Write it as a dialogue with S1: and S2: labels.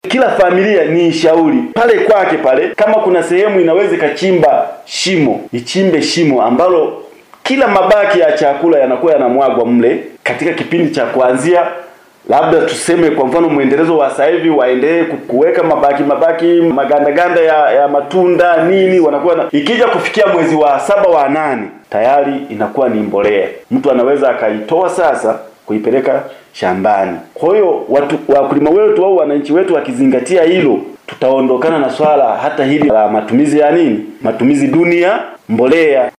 S1: kila familia ni ishauri pale kwake pale, kama kuna sehemu inaweza ikachimba shimo, ichimbe shimo ambalo kila mabaki ya chakula yanakuwa yanamwagwa mle katika kipindi cha kuanzia labda tuseme kwa mfano mwendelezo wa sasa hivi waendelee kuweka mabaki mabaki magandaganda ya, ya matunda nini, wanakuwa na, ikija kufikia mwezi wa saba wa nane tayari inakuwa ni mbolea, mtu anaweza akaitoa sasa kuipeleka shambani. Kwa hiyo watu wakulima wetu au wananchi wetu wakizingatia hilo, tutaondokana na swala hata hili la matumizi ya nini, matumizi duni ya mbolea.